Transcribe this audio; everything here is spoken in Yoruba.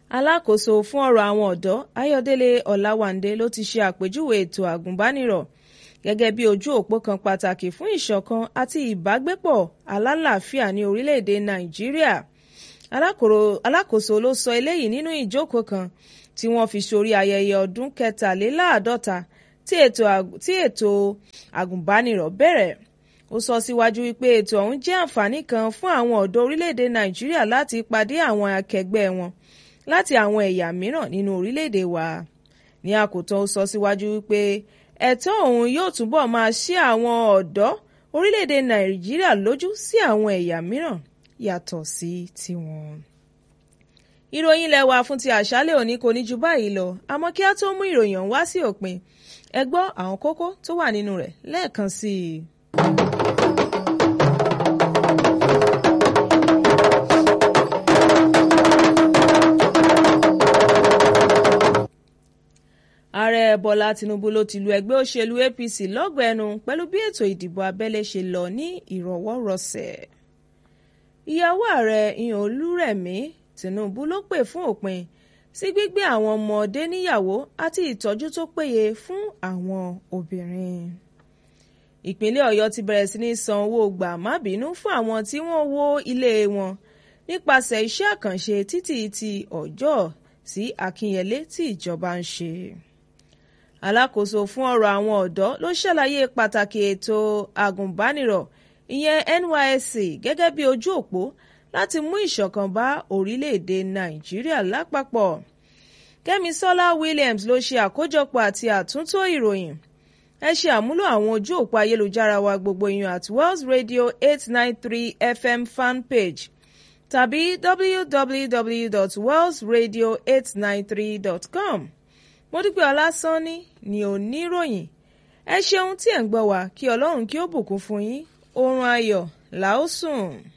alákòóso fún ọ̀rọ̀ àwọn ọ̀dọ́ ayọ̀délé ọ̀làwándé ló ti ṣe àpèjúwe ètò àgùnbánirọ̀ gẹ́gẹ́ bí ojú òpó kan pàtàkì fún ìṣọ̀kan àti ìbágbépọ̀ alálàáfíà ní orílẹ̀-èdè nàìjíríà alákòóso ló sọ eléyìí nínú ìjókòó kan tí wọ́n fi sórí ayẹyẹ ọdún kẹtàléláàádọ́ta tí ètò àgùnbánirọ̀ bẹ̀rẹ̀ ó sọ síwájú wípé ètò ọ̀hún jẹ́ àǹfààní kan fún àwọn ọ̀dọ́ orílẹ̀-èdè nàìjíríà láti pàdé àwọn akẹgbẹ́ wọn láti àwọn ẹ̀yà mìíràn nínú orílẹ̀-èdè wa ní àkótán ó sọ síwájú wípé ẹ̀tọ́ ọ̀hún yóò túbọ̀ máa ṣí àwọn ọ̀dọ́ orílẹ̀-èdè nàìjíríà lójú sí àwọn ẹ̀yà mìíràn yàtọ̀ sí tiwọn. ìròyìn ilé wa fún ti àṣálẹ́ òní kò ní ju báyìí lọ àmọ́ kí á tó mú ìròyìn ọ̀hún wá sí òpin ẹ gbọ́ àwọn kókó tó wà nínú rẹ̀ lẹ́ẹ̀kan sí i. ààrẹ bọ́lá tinubu ló ti lu ẹgbẹ́ òṣèlú apc lọ́gọ̀ ẹnu pẹ̀lú bí ètò ìdìbò abẹ́lé ṣe lọ ní ìrọ̀wọ́rọsẹ̀. ìyàwó ààrẹ ìyàn olúrẹ̀mí tinubu ló pè fún òpin sí gbígbé àwọn ọmọdé níyàwó àti ìtọ́jú tó péye fún àwọn obìnrin. ìpínlẹ̀ ọ̀yọ́ ti bẹ̀rẹ̀ sí ní san owó gbà má bínú fún àwọn tí wọ́n wó ilé wọn nípasẹ̀ iṣẹ́ àkànṣe títì ti ọjọ́ sí akínyẹlé tí ìjọba ń ṣe alákòóso fún ọ̀rọ̀ àwọn ọ̀dọ́ ló ṣàlàyé pàtàkì ètò àgùnbánirọ̀ ìyẹn NYSC gẹ́gẹ́ bí ojú òpó láti mú ìṣọ̀kan bá orílẹ̀-èdè Nàìjíríà lápapọ̀. Kẹ́misọ́lá Williams ló ṣe àkójọpọ̀ àti àtúntò ìròyìn. ẹ ṣe àmúlò àwọn ojú òpó ayélujára wa gbogbo ìyàn at Wells Radio eight nine three FM fanpage tàbí www.wellsradio893.com mo dúpẹ́ ọlásánní ni oníròyìn ẹ ṣeun tí ẹ̀ ń gbọ́ wá kí ọlọ́run kí ó bùkún fún yín oorun ayọ̀ làó sùn.